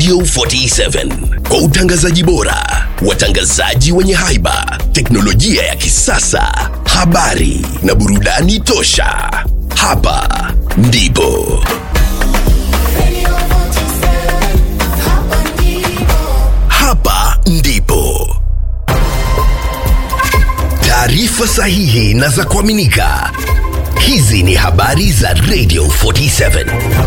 Radio 47 kwa utangazaji bora, watangazaji wenye haiba, teknolojia ya kisasa, habari na burudani tosha. Hapa ndipo hapa ndipo taarifa sahihi na za kuaminika. Hizi ni habari za Radio 47.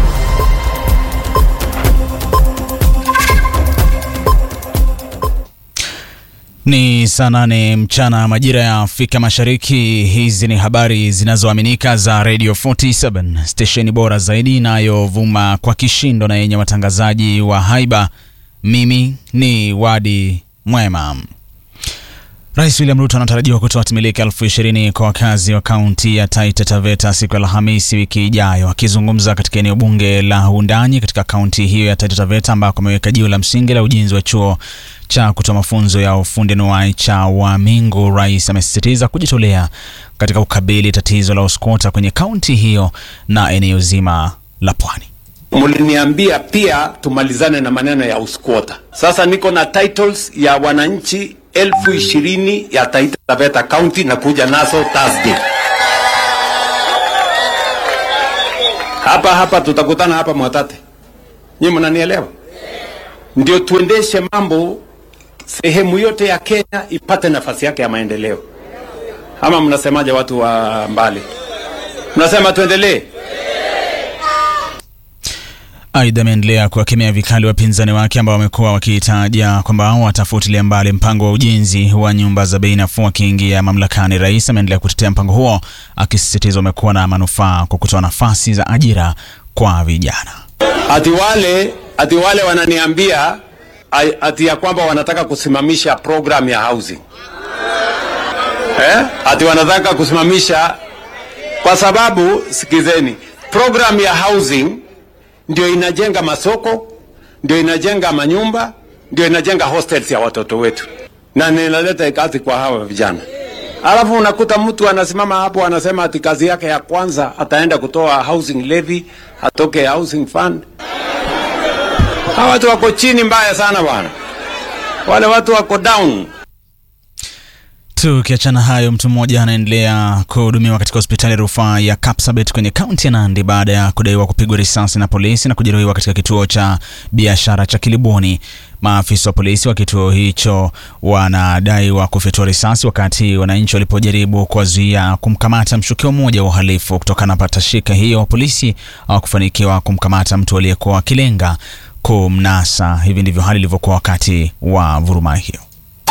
Ni saa nane mchana majira ya Afrika Mashariki. Hizi ni habari zinazoaminika za Radio 47, stesheni bora zaidi inayovuma kwa kishindo na yenye watangazaji wa haiba. Mimi ni Wadi Mwema. Rais William Ruto anatarajiwa kutoa timiliki elfu ishirini kwa wakazi wa kaunti ya Taita Taveta siku ya Alhamisi wiki ijayo. Akizungumza katika eneo bunge la Undanyi katika kaunti hiyo ya Taita Taveta ambako ameweka jiwe la msingi la ujenzi wa chuo cha kutoa mafunzo ya ufundi anuwai cha Wamingu, rais amesisitiza kujitolea katika kukabili tatizo la uskota kwenye kaunti hiyo na eneo zima la pwani. Mliniambia pia tumalizane na maneno ya usquota. Sasa niko na titles ya wananchi elfu ishirini ya Taita Taveta County na kuja nazo Thursday. Hapa hapa tutakutana hapa Mwatate. Nyinyi mnanielewa? Ndio tuendeshe mambo sehemu yote ya Kenya ipate nafasi yake ya maendeleo. Ama mnasemaje watu wa mbali? Mnasema tuendelee? Aidha, ameendelea kuwakemea vikali wapinzani wake ambao wamekuwa wakitaja kwamba watafutilia mbali mpango wa ujenzi wa nyumba za bei nafuu akiingia mamlakani. Rais ameendelea kutetea mpango huo akisisitiza umekuwa na manufaa kwa kutoa nafasi za ajira kwa vijana. Ati wale ati wale wananiambia ai- ati ya kwamba wanataka kusimamisha program ya housing eh? Ati wanataka kusimamisha kwa sababu, sikizeni, program ya housing ndio inajenga masoko, ndio inajenga manyumba, ndio inajenga hostels ya watoto wetu, na ninaleta kazi kwa hawa vijana. Alafu unakuta mtu anasimama hapo anasema ati kazi yake ya kwanza ataenda kutoa housing levy, atoke housing fund. Hawa watu wako chini mbaya sana bwana, wale watu wako down. Tukiachana hayo, mtu mmoja anaendelea kuhudumiwa katika hospitali ya rufaa ya Kapsabet kwenye kaunti ya Nandi baada ya kudaiwa kupigwa risasi na polisi na kujeruhiwa katika kituo cha biashara cha Kiliboni. Maafisa wa polisi wa kituo hicho wanadaiwa kufyatua risasi wakati wananchi walipojaribu kuwazuia kumkamata mshukiwa mmoja wa uhalifu. Kutokana na patashika hiyo, polisi hawakufanikiwa kumkamata mtu aliyekuwa akilenga kumnasa. Hivi ndivyo hali ilivyokuwa wakati wa vuruma hiyo.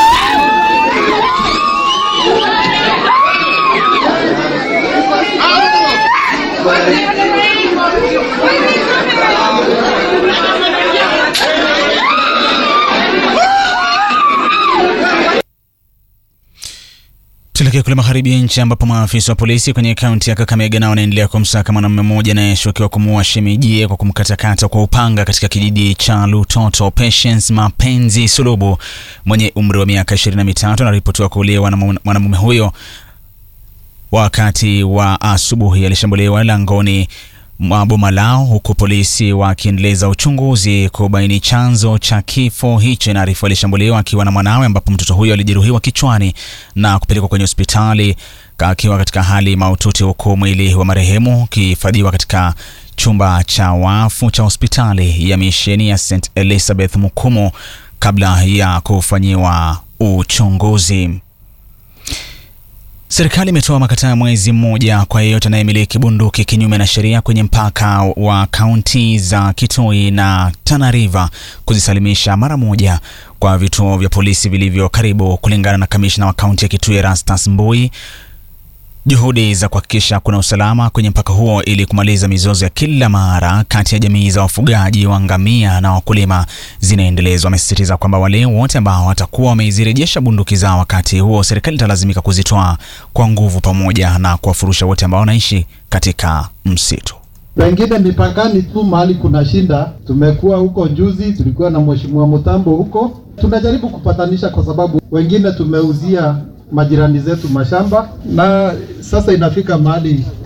Tuelekee kule magharibi ya nchi ambapo maafisa wa polisi kwenye kaunti ya Kakamega nao wanaendelea kumsaka mwanamume mmoja anayeshukiwa kumuua shemijie kwa kumkatakata kwa upanga katika kijiji cha Lutoto. Patience Mapenzi Sulubu mwenye umri wa miaka ishirini na mitatu anaripotiwa kuuliwa na mwanamume huyo wakati wa asubuhi. Alishambuliwa langoni mwa boma lao, huku polisi wakiendeleza uchunguzi kubaini chanzo cha kifo hicho. Inaarifu alishambuliwa akiwa na mwanawe, ambapo mtoto huyo alijeruhiwa kichwani na kupelekwa kwenye hospitali akiwa katika hali mahututi, huku mwili wa marehemu ukihifadhiwa katika chumba cha wafu cha hospitali ya misheni ya St Elizabeth Mukumu kabla ya kufanyiwa uchunguzi. Serikali imetoa makataa ya mwezi mmoja kwa yeyote anayemiliki bunduki kinyume na sheria kwenye mpaka wa kaunti za Kitui na Tana River kuzisalimisha mara moja kwa vituo vya polisi vilivyo karibu, kulingana na kamishna wa kaunti ya Kitui Erastus Mbui. Juhudi za kuhakikisha kuna usalama kwenye mpaka huo ili kumaliza mizozo ya kila mara kati ya jamii za wafugaji wa ngamia na wakulima zinaendelezwa. Wamesisitiza kwamba wale wote ambao watakuwa wamezirejesha bunduki zao wakati huo, serikali italazimika kuzitoa kwa nguvu, pamoja na kuwafurusha wote ambao wanaishi katika msitu. Wengine mipakani tu mahali kuna shinda. Tumekuwa huko juzi, tulikuwa na mheshimiwa Mutambo huko, tunajaribu kupatanisha kwa sababu wengine tumeuzia majirani zetu mashamba, na sasa inafika mahali tai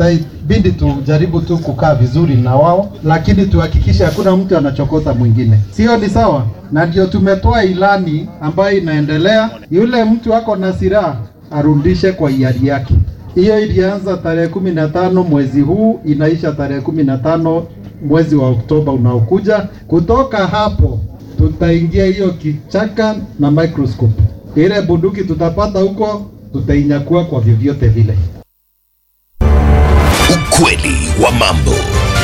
bidi tujaribu tu kukaa vizuri na wao, lakini tuhakikishe hakuna mtu anachokota mwingine, sio? Ni sawa, na ndio tumetoa ilani ambayo inaendelea. Yule mtu ako na silaha arudishe kwa hiari yake. Hiyo ilianza tarehe kumi na tano mwezi huu, inaisha tarehe kumi na tano mwezi wa Oktoba unaokuja. Kutoka hapo tutaingia hiyo kichaka na microscope. Ile bunduki tutapata huko tutainyakua kwa vyovyote vile. Ukweli wa mambo.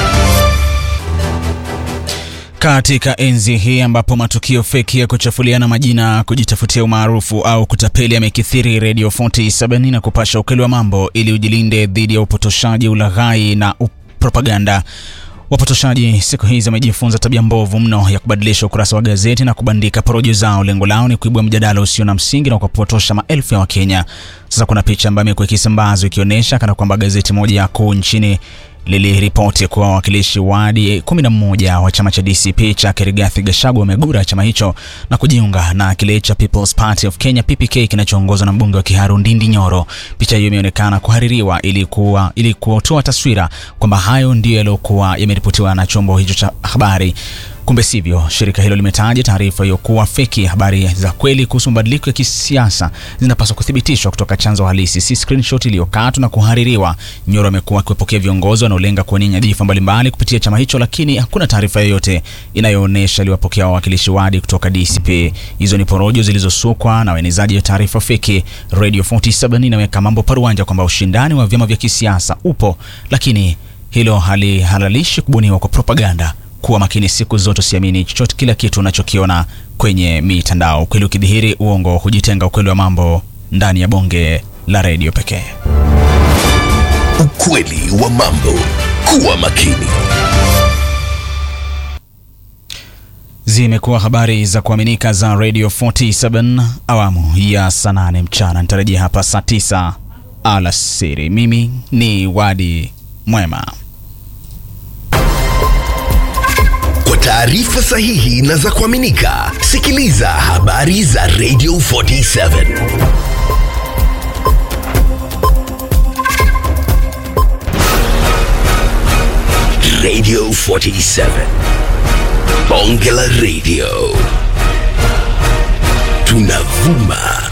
Katika enzi hii ambapo matukio feki ya kuchafuliana majina, kujitafutia umaarufu au kutapeli yamekithiri, Radio 47 na kupasha ukweli wa mambo ili ujilinde dhidi ya upotoshaji, ulaghai na propaganda. Wapotoshaji siku hizi wamejifunza tabia mbovu mno ya kubadilisha ukurasa wa gazeti na kubandika porojo zao. Lengo lao ni kuibua mjadala usio na msingi na kupotosha maelfu ya Wakenya. Sasa kuna picha ambayo imekuwa ikisambazwa ikionyesha kana kwamba gazeti moja kuu nchini liliripoti kuwa wawakilishi wadi 11 wa chama cha DCP cha Rigathi Gachagua wamegura chama hicho na kujiunga na kile cha People's Party of Kenya PPK kinachoongozwa na mbunge wa Kiharu Ndindi Nyoro. Picha hiyo imeonekana kuhaririwa ili kuwa ili kutoa taswira kwamba hayo ndiyo yaliyokuwa yameripotiwa na chombo hicho cha habari. Kumbe sivyo. Shirika hilo limetaja taarifa hiyo kuwa feki. Habari za kweli kuhusu mabadiliko ya kisiasa zinapaswa kuthibitishwa kutoka chanzo halisi, si screenshot iliyokatwa na kuhaririwa. Nyoro amekuwa akiwapokea viongozi wanaolenga kuwania nyadhifa mbalimbali kupitia chama hicho, lakini hakuna taarifa yoyote inayoonyesha aliwapokea wawakilishi wadi kutoka DCP. Hizo ni porojo zilizosukwa na waenezaji wa taarifa feki. Radio 47 inaweka mambo paruanja kwamba ushindani wa vyama vya kisiasa upo, lakini hilo halihalalishi kubuniwa kwa propaganda. Kuwa makini siku zote, usiamini chochote kila kitu unachokiona kwenye mitandao. Ukweli ukidhihiri, uongo hujitenga. Ukweli wa mambo ndani ya bonge la redio pekee. Ukweli wa mambo. Kuwa makini. Zimekuwa habari za kuaminika za Radio 47 awamu ya saa nane mchana. Nitarejea hapa saa tisa alasiri. Mimi ni Wadi Mwema. Kwa taarifa sahihi na za kuaminika, sikiliza habari za Radio 47. Radio 47. Bonge la Radio. Tunavuma